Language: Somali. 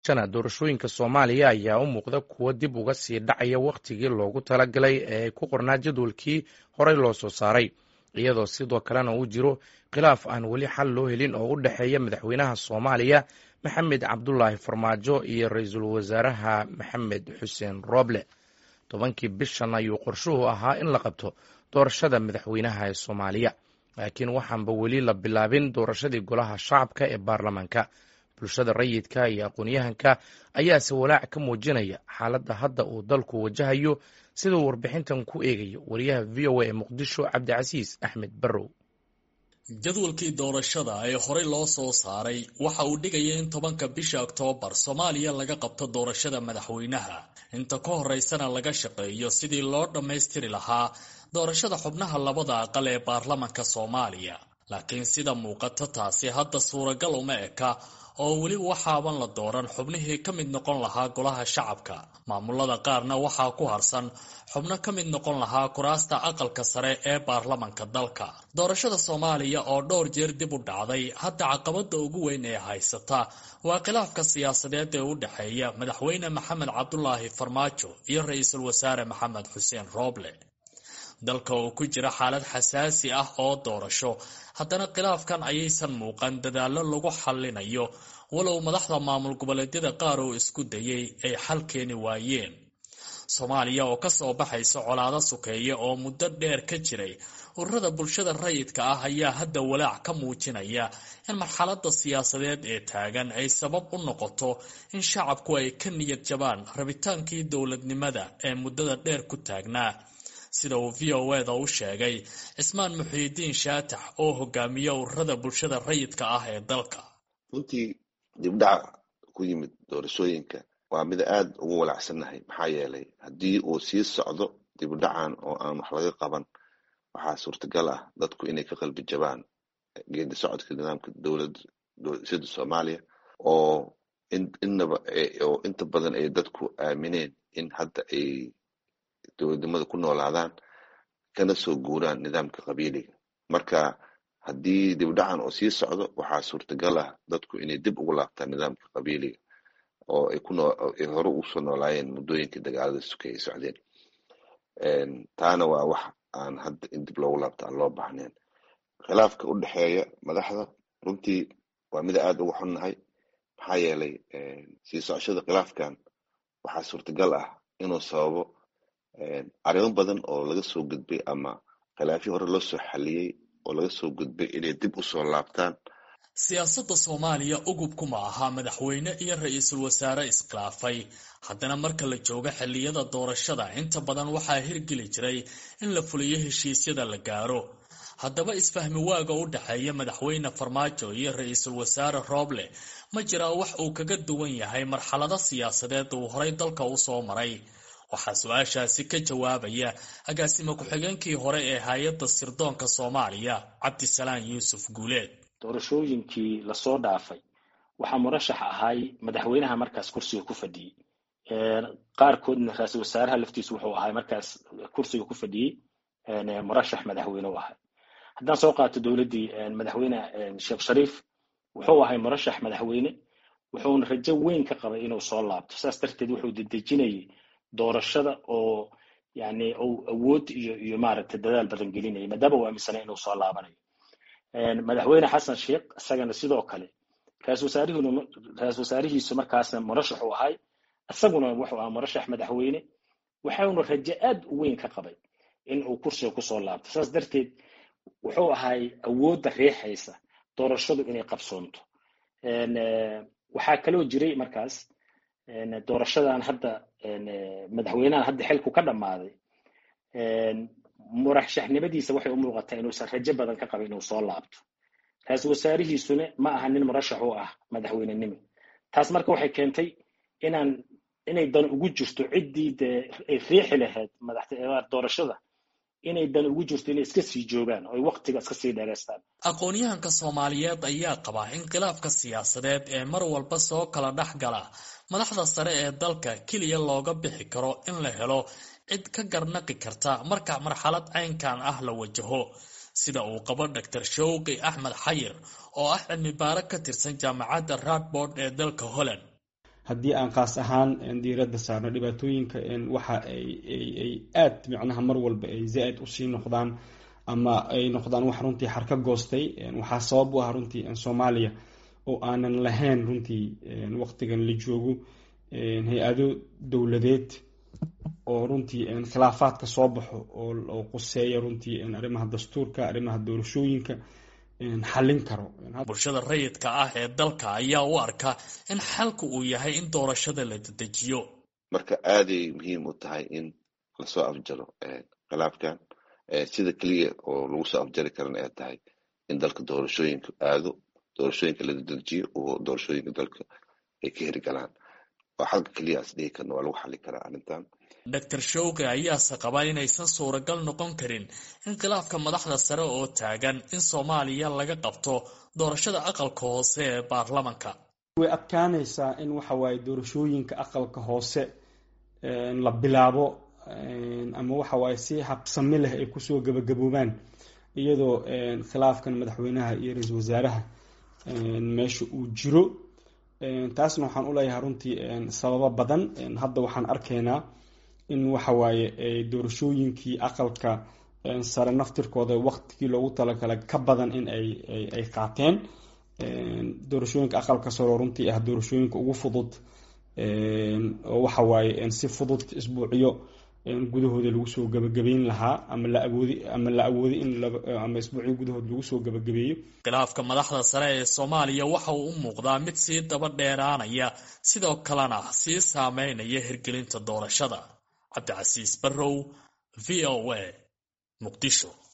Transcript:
shana doorashooyinka soomaaliya ayaa u muuqda kuwo dib uga sii dhacaya wakhtigii loogu talagalay ee ay ku qornaa jadwalkii horey loo soo saaray iyadoo sidoo kalena uu jiro khilaaf aan weli xal loo helin oo u dhexeeya madaxweynaha soomaaliya maxamed cabdulaahi farmaajo iyo ra-iisul wasaaraha maxamed xuseen rooble tobankii bishan ayuu qorshuhu ahaa in la qabto doorashada madaxweynaha ee soomaaliya laakiin waxaanba weli la bilaabin doorashadii golaha shacabka ee baarlamaanka bulshada rayidka iyo aqoon-yahanka ayaase walaac ka muujinaya xaaladda hadda uu dalku wajahayo siduu warbixintan ku eegayo wariyaha v o a ee muqdisho cabdicasiis axmed barrow jadwalkii doorashada ee horey loo soo saaray waxa uu dhigaya in tobanka bisha oktoobar soomaaliya laga qabto doorashada madaxweynaha inta ka horeysana laga shaqeeyo sidii loo dhammaystiri lahaa doorashada xubnaha labada aqal ee baarlamanka soomaaliya laakiin sida muuqata taasi hadda suuragal uma eka oo weli waxaaban la dooran xubnihii ka mid noqon lahaa golaha shacabka maamulada qaarna waxaa ku harsan xubno ka mid noqon lahaa kuraasta aqalka sare ee baarlamanka dalka doorashada soomaaliya oo dhowr jeer dib u dhacday hadda caqabada ugu weyn ee haysata waa khilaafka siyaasadeed ee u dhexeeya madaxweyne maxamed cabdulaahi farmaajo iyo ra-iisul wasaare maxamed xuseen rooble dalka oo ku jira xaalad xasaasi ah oo doorasho haddana khilaafkan ayaysan muuqan dadaallo lagu xallinayo walow madaxda maamul goboleedyada qaar oo isku dayay ay xal keeni waayeen soomaaliya oo kasoo baxaysa colaado sukeeya oo muddo dheer ka jiray ururada bulshada rayidka ah ayaa hadda walaac ka muujinaya in marxalada siyaasadeed ee taagan ay sabab u noqoto in shacabku ay ka niyad jabaan rabitaankii dowladnimada ee muddada dheer ku taagnaa sida uu v o eda u sheegay cismaan muxiidiin shaatax oo hogaamiya ururada bulshada rayidka ah ee dalka runtii dibdhaca ku yimid doorashooyinka waa mid aada ugu walaacsannahay maxaa yeelay haddii uu sii socdo dibdhacan oo aan wax laga qaban waxaa suurtagal ah dadku inay ka qalbi jabaan geedi socodka nidaamka dowlad sida soomaaliya oo innaba oo inta badan ay dadku aamineen in hadda ay dowladnimada ku noolaadaan kana soo guuraan nidaamka qabiiliga marka haddii dibdhacan oo sii socdo waxaa suurtagal ah dadku inay dib ugu laabtaan nidaamka qabiiliga oo ay kunoay hore usoo noolaayeen muddooyinkii dagaalada suke ay socdeen taana waa wax aan hadda in dib loogu laabto aan loo baahnayn khilaafka u dhexeeya madaxda runtii waa mida aada uga xunnahay maxaa yeelay sii socoshada khilaafkan waxaa suurtagal ah inuu sababo arrimo badan oo laga soo gudbay ama khilaafyo hore loo soo xaliyey oo laga soo gudbay inay dib usoo laabtaan siyaasadda soomaaliya ugubku ma aha madaxweyne iyo ra-iisul wasaare iskhilaafay haddana marka la joogo xilliyada doorashada inta badan waxaa hirgeli jiray in la fuliyo heshiisyada la gaaro haddaba isfahmi waaga u dhexeeya madaxweyne farmaajo iyo ra-iisul wasaare rooble ma jiraa wax uu kaga duwan yahay marxalado siyaasadeed uu horay dalka usoo maray waxaa su-aashaasi ka jawaabaya agaasimo ku-xigeenkii hore ee hay-adda sirdoonka soomaaliya cabdisalaan yuusuf guuleed doorashooyinkii lasoo dhaafay waxaa murashax ahay madaxweynaha markaas kursiga ku fadhiyey qaarkoodna ra-iisul wasaaraha laftiisu wuxuu ahay markaas kursiga ku fadhiyey murashax madaxweyne u ahay haddaan soo qaato dowladdii madaxweyne sheekh shariif wuxuu ahay murashax madaxweyne wuxuuna rajo weyn ka qabay inuu soo laabto saas darteed wuxuu dedejinayay doorashada oo yani uu awood iyo iyo maaragtay dadaal badan gelinaya maadaama uu aaminsanay inuu soo laabanayo madaxweyne xasan sheekh isagana sidoo kale ra-isul wasaarihuna ra-isul wasaarihiisu markaasna murashax uu ahay isaguna wuxuu ahaa murashax madaxweyne waxauna rajo aad u weyn ka qabay in uu kursiga kusoo laabto saas darteed wuxuu ahay awoodda riixaysa doorashadu inay qabsoonto waxaa kaloo jiray markaas doorashadan hadda madaxweynahan hadda xilku ka dhammaaday murashaxnimadiisa waxay u muuqataa inuusan rajo badan ka qabin inuu soo laabto ra-iisul wasaarihiisuna ma aha nin murashax u ah madaxweynenimo taas marka waxay keentay inaan inay dan ugu jirto ciddii dee ay riixi lahayd madaxdoorashada inay dan ugu jirto inay iska sii joogaan oo ay waktiga iska sii dheeraystaan aqoon-yahanka soomaaliyeed ayaa qaba in khilaafka siyaasadeed ee mar walba soo kala dhex gala madaxda sare ee dalka keliya looga bixi karo in la helo cid ka garnaqi karta marka marxalad caynkan ah la wajaho sida uu qabo dor showqi axmed xayir oo ah cilmi baaro ka tirsan jaamacadda radbord ee dalka holland haddii aan kaas ahaan diiradda saarno dhibaatooyinka waxa ay aad micnaha mar walba ay zaa-id usii noqdaan ama ay noqdaan wax runtii xarka goostay waxaa sabab u ah runtii soomaaliya oo aanan lahayn runtii waqtigan la joogo hay-ado dowladeed oo runtii khilaafaadka soo baxo oo quseeya runtii arrimaha dastuurka arrimaha doorashooyinka xallin karo bulshada rayidka ah ee dalka ayaa u arka in xalku uu yahay in doorashada la dedejiyo marka aaday muhiim u tahay in lasoo afjaro khilaafkan sida keliya oo lagu soo afjari karan ay tahay in dalka doorashooyinka aado doorashooyinka la dedejiyo oo doorashooyinka dalka ay ka hirgalaan waa xalka keliyaas dhihi karna waa lagu xali karaa arrintan doctor showge ayaase qabaa inaysan suuragal noqon karin in khilaafka madaxda sare oo taagan in soomaaliya laga qabto doorashada aqalka hoose ee baarlamanka way adkaanaysaa in waxa waaye doorashooyinka aqalka hoose la bilaabo ama waxa waaye si habsami leh ay kusoo gabagaboobaan iyadoo khilaafkan madaxweynaha iyo ra-iisul wasaaraha meesha uu jiro taasna waxaan u leeyahay runtii sababo badan hadda waxaan arkaynaa in waxa waaye doorashooyinkii aqalka sare naftirkooda waqtigii loogu talagalay ka badan in ay qaateen doorashooyinka aqalka sare oo runtii ah doorashooyinka ugu fudud oo waxa waaye si fudud isbuucyo gudahooda lagu soo gabagabeyn lahaa ama la awoodi ama la awoodi in ama isbuucyo gudahood lagu soo gabagabeeyo khilaafka madaxda sare ee soomaaliya waxa uu u muuqdaa mid sii daba dheeraanaya sidoo kalena sii saameynaya hirgelinta doorashada cabdicasiis barrow v o a muqdisho